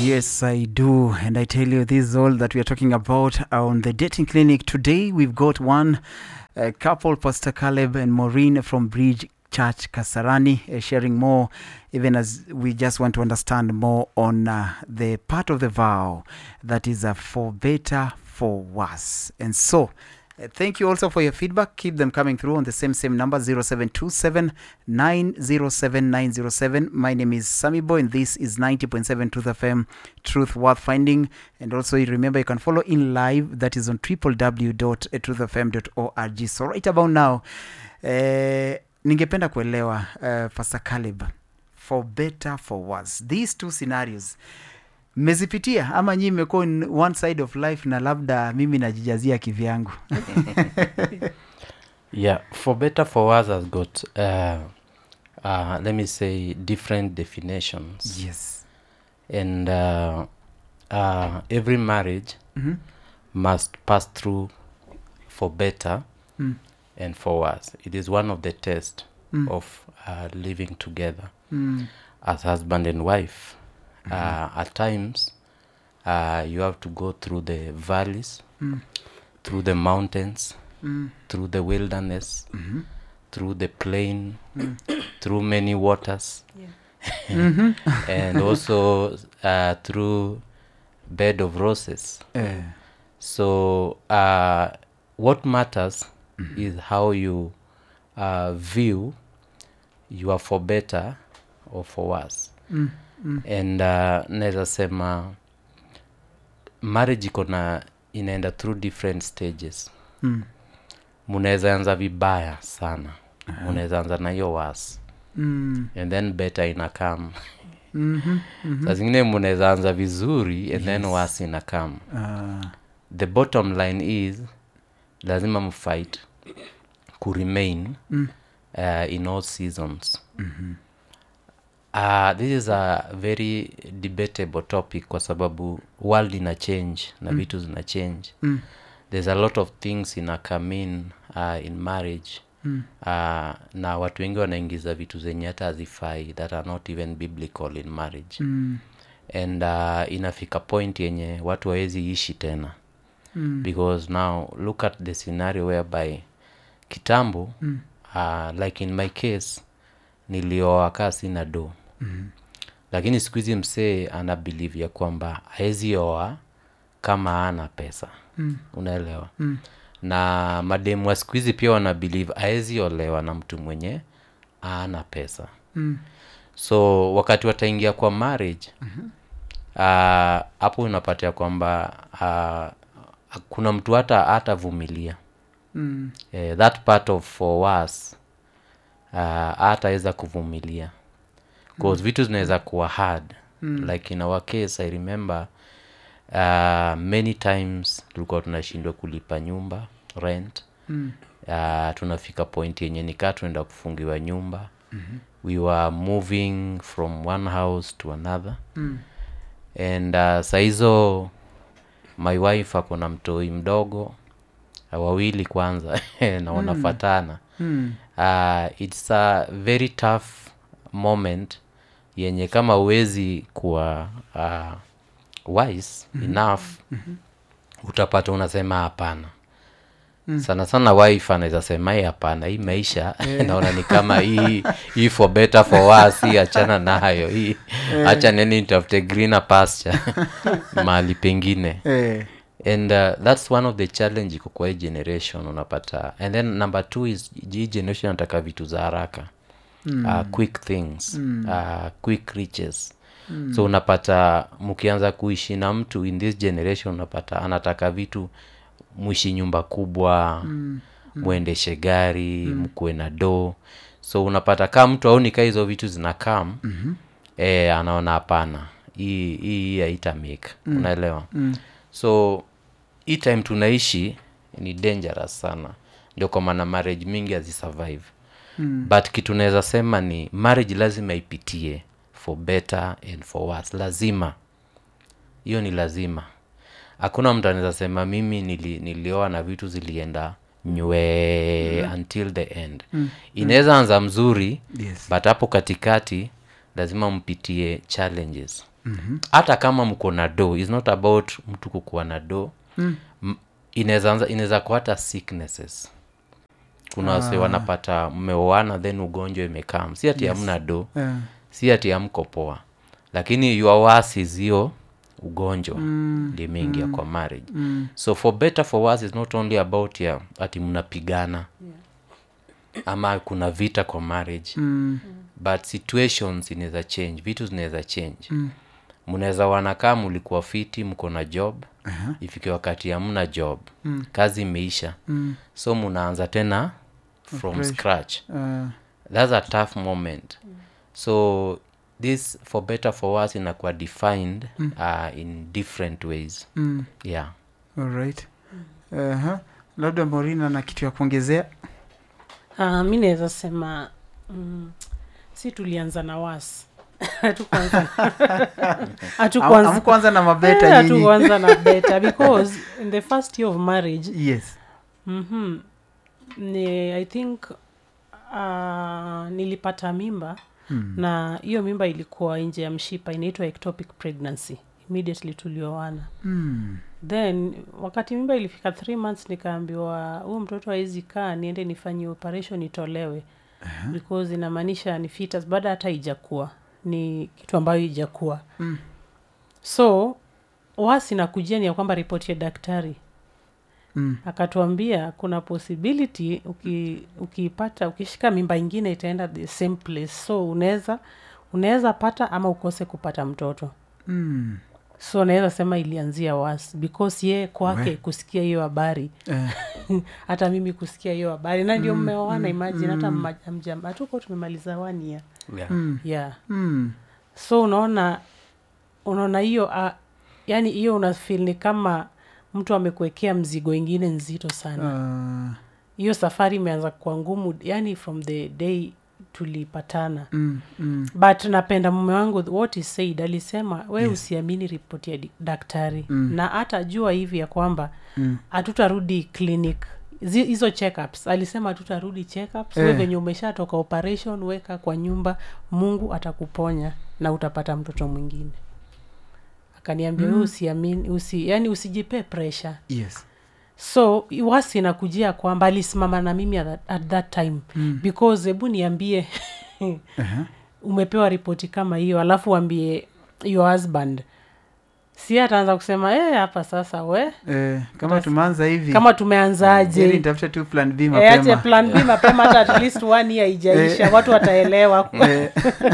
Yes, I do. And I tell you, this is all that we are talking about on the dating clinic. Today, we've got one uh, couple, Pastor Caleb and Maureen from Bridge Church Kasarani, uh, sharing more, even as we just want to understand more on uh, the part of the vow that is uh, for better, for worse. And so, uh, thank you also for your feedback. Keep them coming through on the same same number 0727 907 907. My name is Sammy Boy, and this is 90.7 Truth FM, Truth Worth Finding. And also, you remember you can follow in live, that is on www.truthfm.org. So, right about now, eh, ningependa kuelewa uh, Pastor Caleb, for better, for worse, these two scenarios mmezipitia ama nyii imekuwa in one side of life na labda mimi najijazia kivyangu Yeah, for better for worse has got uh, uh, let me say different definitions, yes and uh, uh, every marriage mm-hmm. must pass through for better mm. and for worse. It is one of the tests Mm. of uh, living together Mm. as husband and wife. Uh, at times, uh, you have to go through the valleys, Mm. through the mountains, Mm. through the wilderness, Mhm. through the plain, through many waters, Mhm. and also uh, through bed of roses. Eh, So uh, what matters is how you uh, view you are for better or for worse. mm. Mm. And uh, naweza sema marriage iko na inaenda through different stages. Mm. Munaweza anza vibaya sana, munaweza anza na hiyo worse Mm. and then better inakam. Mhm. Mhm. Saa zingine munaweza anza vizuri and then worse inakam. Ah, the bottom line is lazima mfight ku remain Mm. uh, in all seasons uh, this is a very debatable topic kwa sababu world ina change na vitu zina change Mm. there's a lot of things ina come in uh, in marriage Mm. uh, na watu wengi wanaingiza vitu zenye hata hazifai that are not even biblical in marriage Mm. and uh, inafika point yenye watu hawezi ishi tena Mm. because now look at the scenario whereby kitambo Mm. uh, like in my case nilioa kaa sina do Mhm. lakini siku hizi msee ana believe ya kwamba haezi oa kama ana pesa Mm. unaelewa Mm. na mademu wa siku hizi pia wana believe haezi olewa na mtu mwenye ana pesa Mm. so wakati wataingia kwa marriage ah, hapo unapatia kwamba uh, kuna mtu hata hatavumilia Mm. eh, that part of for us uh, hataweza kuvumilia bcause vitu zinaweza kuwa hard like in our case i remember uh, many times tulikuwa tunashindwa kulipa nyumba rent Mm. uh, tunafika point yenye nikaa tunaenda kufungiwa nyumba mm-hmm. we were moving from one house to another Mm. and uh, sahizo my wife ako na mtoi mdogo uh, wawili kwanza na wanafatana Mm. uh, it's a very tough moment yenye kama uwezi kuwa uh, wise enough utapata unasema hapana sana sana wife anaweza sema hii hapana hii maisha naona ni kama hii hii for better for worse hii achana nayo hii acha neni nitafute greener pasture mahali pengine Eh. and uh, that's one of the challenge iko kwa hii generation unapata and then number two is hii generation nataka vitu za haraka mm. uh, quick things mm. uh, quick riches mm. so unapata mkianza kuishi na mtu in this generation unapata anataka vitu mwishi nyumba kubwa mm. mwendeshe gari mm. mkuwe na do so unapata kaa mtu auni kaa hizo vitu zinakam mm-hmm. e, anaona hapana hii hii haitamake mm. unaelewa mm. so hii time tunaishi ni dangerous sana ndio kwa maana marriage mingi hazisurvive mm. but kitu naweza sema ni marriage lazima ipitie for better and for worse lazima hiyo ni lazima hakuna mtu anaweza sema mimi nili, nilioa na vitu zilienda nywee mm. until the end mm. inaweza anza mzuri Yes. but hapo katikati lazima mpitie challenges hata kama mko na do is not about mtu kukuwa na do mm. inaweza anza- inaweza kuwa hata sicknesses kuna wase wanapata mmeoana then ugonjwa imekam si ati hamna do Eh, si ati amko poa lakini your worse is hiyo ugonjwa mm. ndio imeingia kwa marriage mm. so for better for worse is not only about ya ati mnapigana ama kuna vita kwa marriage mm, but situations inaweza change vitu zinaweza change mnaweza wanakaa mulikuwa fiti mko na job uh-huh. ifike wakati hamna job mm. kazi imeisha mm. so mnaanza tena from Fresh. scratch eh, that's a tough moment so this for better for worse inakuwa defined uh, in different ways mm, yeah alright. Aha. labda morina na kitu ya kuongezea Uh, mi naweza sema mm, si tulianza na was hatukuanza hatukuanza amkuanza na Eh, mabeta nyinyi hatukuanza na beta because in the first year of marriage yes mm-hmm, ni i think uh, nilipata mimba Hmm. na hiyo mimba ilikuwa nje ya mshipa inaitwa ectopic pregnancy immediately tulioana mm. then wakati mimba ilifika three months nikaambiwa huyu mtoto hawezi kaa niende nifanye operation itolewe uh-huh. because inamaanisha ni fetus baada hata ijakuwa ni kitu ambayo ijakuwa Mm. so wasi nakujia ni ya kwamba ripoti ya daktari Mm. akatuambia kuna possibility uki, ukipata ukishika mimba ingine itaenda the same place so unaweza unaweza pata ama ukose kupata mtoto Mm. so naweza sema ilianzia was because ye kwake We. kusikia hiyo habari Eh, hata mimi kusikia hiyo habari na ndio mmeoana imagine hata mjam hatuko tumemaliza one year yeah. mm. yeah Mm. so unaona unaona hiyo uh, yani hiyo unafil ni kama mtu amekuwekea mzigo ingine nzito sana Ah, hiyo safari imeanza kuwa ngumu yani from the day tulipatana mm. Mm. but napenda mume wangu what he said alisema we yes. usiamini ripoti ya di- daktari mm. na hata jua hivi ya kwamba Mm. hatutarudi clinic Zi- hizo checkups alisema hatutarudi checkups Eh. we venye umeshatoka operation weka kwa nyumba mungu atakuponya na utapata mtoto mwingine akaniambia mm. usiamini usi, yani usijipee pressure yes so wasi nakujia kwamba alisimama na mimi at that, at that time mm. because hebu niambie Aha. umepewa ripoti kama hiyo alafu uambie your husband si ataanza kusema "Eh, hapa sasa we Eh, kama tumeanza hivi kama heri tumeanzaje nitafute tu plan b Eh, ati mapema plan b mapema hata at least one year ijaisha watu wataelewa Eh,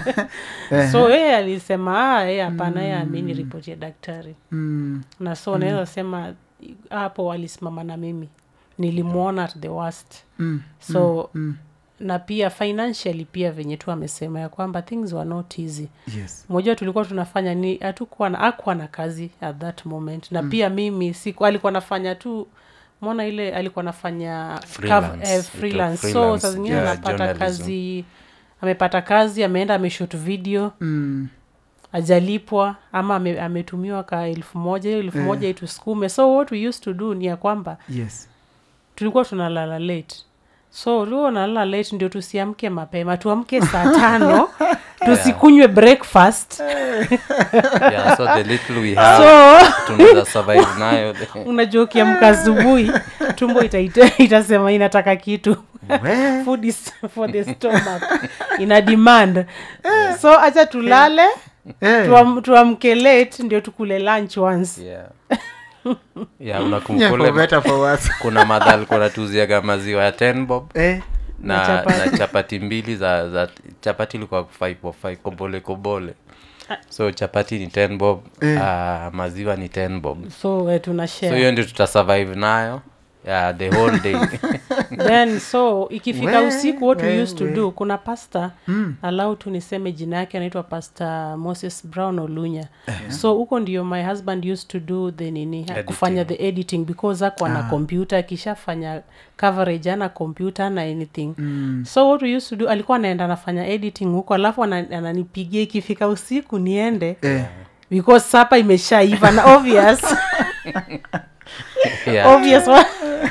eh, so yeye alisema "Ah, yeye hapana yeye amini ripoti ya daktari mm. na so naweza sema hapo walisimama na mimi nilimwona at the worst Mm. so Mm. na pia financially pia venye tu amesema ya kwamba things were not easy yes moja tulikuwa tunafanya ni hatukuwa na akuwa na kazi at that moment na mm. pia mimi siku alikuwa nafanya tu mona ile alikuwa nafanya Freelance. cover- eh, Little freelance. so freelance, saa zingine yeah, anapata journalism. kazi amepata kazi ameenda ameshot video mm. ajalipwa ama ame, ametumiwa ka elfu moja hiyo elfu Eh. moja itusukume so what we used to do ni ya kwamba yes tulikuwa tunalala late so tulikuwa tunalala late ndio tusiamke mapema tuamke saa tano tusikunywe breakfast yeah so the little we have so tunaweza survive nayo unajua ukiamka asubuhi tumbo itaita, itasema inataka kitu We. food is for the stomach ina demand so acha tulale Eh. tuam, tuamke late ndio tukule lunch once yeah yeah Yeah, for unakumkule better for worse. kuna madha alikuwa natuziaga maziwa ya ten bob Eh, Na na, chapati. na chapati mbili za, za chapati ilikuwa five for five kobole kobole so chapati ni ten bob Eh. uh, maziwa ni ten bob so eh, tuna so share hiyo ndio tutasurvive nayo yeah, the whole day then so ikifika We, usiku what we we, used to we. do kuna pasta mm. alau tu niseme jina yake anaitwa pasta moses brown olunya so huko ndio my husband used to do the nini Editing. kufanya the editing because ako na kompyuta akishafanya coverage ana kompyuta na anything mm. so what we used to do alikuwa anaenda anafanya editing huko alafu ana- ananipigia ikifika usiku niende eh. because sapa imeshaiva na obvious yeah. obvious wa-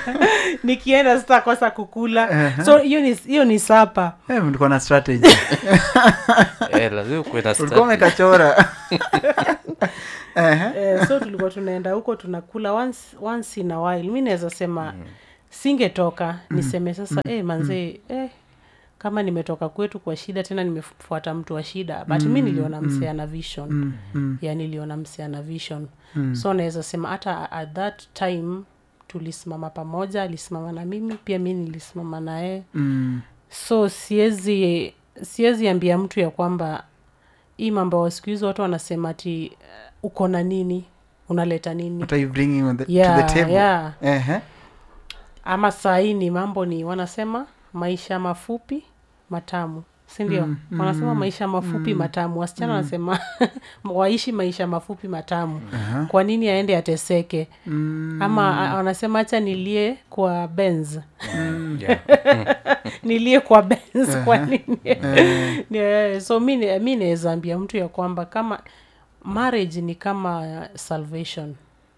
nikienda sitakosa kukula so hiyo ni hiyo ni sapa Eh, mlikuwa na strategy eh, lazima kuwe na ulikuwa strategy. umekachora Ehe. eh, so tulikuwa tunaenda huko tunakula once, once in a while mi naweza sema singetoka niseme sasa eh, manzee eh, kama nimetoka kwetu kwa shida tena nimefuata mtu wa shida but mi niliona msee ana vision Mm, mm, ya niliona msee ana vision mm. so naweza sema hata at that time tulisimama pamoja alisimama na mimi pia mi nilisimama na yeye Mm, so siwezi siwezi ambia mtu ya kwamba hii mambo ya siku hizi watu wanasema ati uh, uko na nini unaleta nini what are you bringing on the, to yeah, the table yeah. Ehe. ama sahii ni mambo ni wanasema maisha mafupi matamu sindio Mm, mm, wanasema mm, maisha mafupi mm, matamu wasichana wanasema waishi maisha mafupi matamu Aha. kwa nini aende ateseke Mm, ama a- wanasema hacha nilie kwa benz Yeah. nilie kwa benz kwa nini eh, Yeah, so mi ni- mi naweza ambia mtu ya kwamba kama marriage ni kama salvation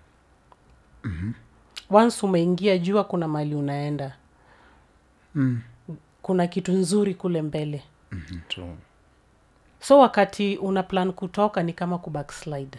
once umeingia jua kuna mali unaenda mm, kuna kitu nzuri kule mbele True. so wakati una plan kutoka ni kama kubackslide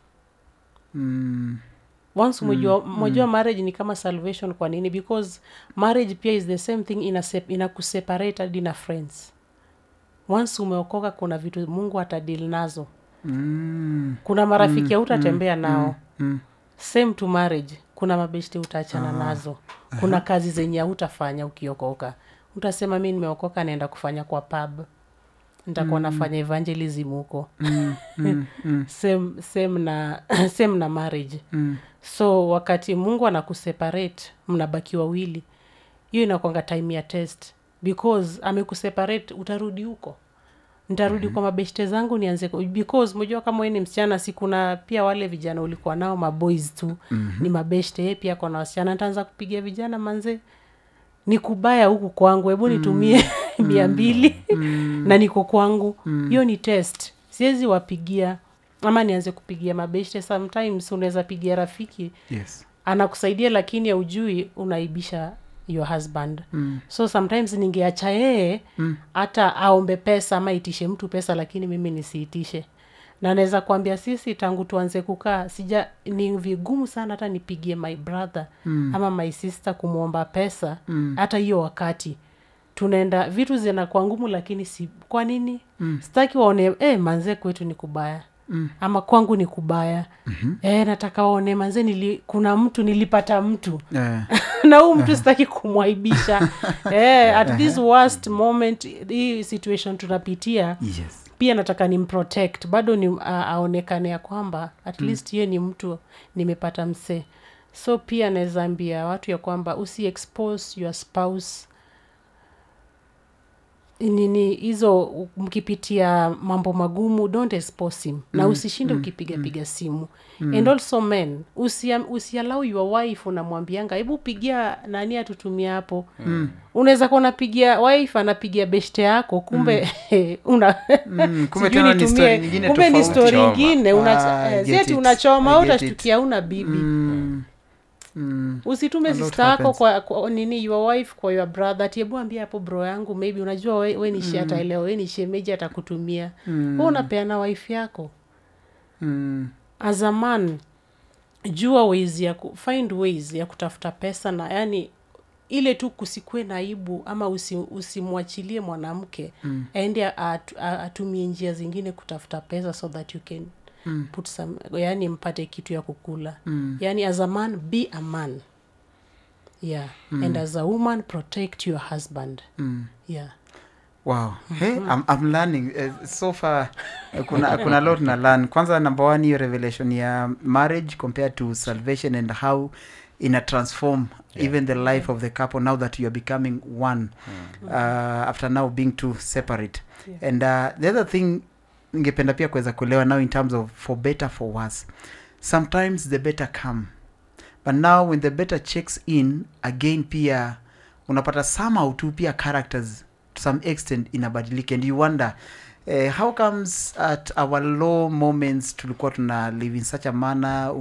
mm, once umejua umejua marriage ni kama salvation kwa nini because marriage pia is the same thing ina, sep- ina kuseparate hadi na friends once umeokoka kuna vitu mungu atadili nazo mm, kuna marafiki hautatembea nao mm. same to marriage kuna mabeshte utaachana nazo kuna kazi zenye hautafanya ukiokoka utasema mi nimeokoka naenda kufanya kwa pub nitakuwa nafanya evangelism huko Mm, mm, mm, same, same na same na marriage mm. so wakati mungu anakuseparate mnabaki wawili hiyo inakwanga time ya test because amekuseparate utarudi huko ntarudi mm-hmm. kwa mabeshte zangu nianze ku- because mojua kama we ni msichana si kuna pia wale vijana ulikuwa nao maboys tu mm-hmm. ni mabeshte ye pia kona wasichana ntaanza kupigia vijana manze ni kubaya huku kwangu hebu nitumie mia mbili na niko kwangu hiyo ni test siwezi wapigia ama nianze kupigia mabeshte sometimes unaweza pigia rafiki yes anakusaidia lakini aujui unaibisha your husband Mm. so sometimes ningeacha yeye hata aombe pesa ama itishe mtu pesa lakini mimi nisiitishe na naweza kuambia sisi tangu tuanze kukaa sija ni vigumu sana hata nipigie my brother mm. ama my sister kumwomba pesa hata hiyo wakati tunaenda vitu zinakuwa ngumu lakini si kwa nini mm. sitaki waone eh, manze kwetu ni kubaya mm. ama kwangu ni kubaya mm-hmm. eh, nataka waone manze nili, kuna mtu nilipata mtu Eh, na huu mtu sitaki kumwaibisha eh, at this worst moment hii situation tunapitia yes pia nataka nimprotect bado ni uh, aonekane ya kwamba at least hiyo ni mtu nimepata msee so pia naweza ambia watu ya kwamba usi expose your spouse nini hizo u- mkipitia mambo magumu don't expose him na usishinde ukipiga piga simu and also men usia- usialau your wife unamwambianga hebu pigia nani atutumia hapo unaweza kuwa unapigia wife anapigia beshte yako kumbe una Mm, kumbe sijui tena ni nitumie- story nyingine kumbe ni tofauti. story Choma. ingine Ah, una- I eh, si get ati it. unachoma I au get it. utashtukia una bibi Mm, mm, usitume A lot sister yako happens. kwa, kwa nini your wife kwa your brother ati hebu ambia hapo bro yangu maybe unajua we, we ni shi ataelewa we ni shemeji atakutumia mm. we unapeana wife yako mm, as a man jua ways ya ku, find ways ya kutafuta pesa na yani ile tu kusikue na aibu ama usi, usimwachilie mwanamke mm. aende at, a- atumie njia zingine kutafuta pesa so that you can mm. put some yani mpate kitu ya kukula mm. yani as a man be a man yeah mm. and as a woman protect your husband mm. yeah wow hey, I'm, I'm learning uh, so far uh, kuna kuna lot na learn kwanza number one hiyo revelation ya marriage compared to salvation and how ina transform yeah. even the life of the couple now that you are becoming one uh, after now being two separate Yeah. and uh, the other thing ningependa pia kuweza kuelewa now in terms of for better for worse sometimes the better come but now when the better checks in again pia unapata somehow tu pia characters to some extent inabadilika and you wonder uh, how comes at our low moments tulikuwa tuna live in such a manner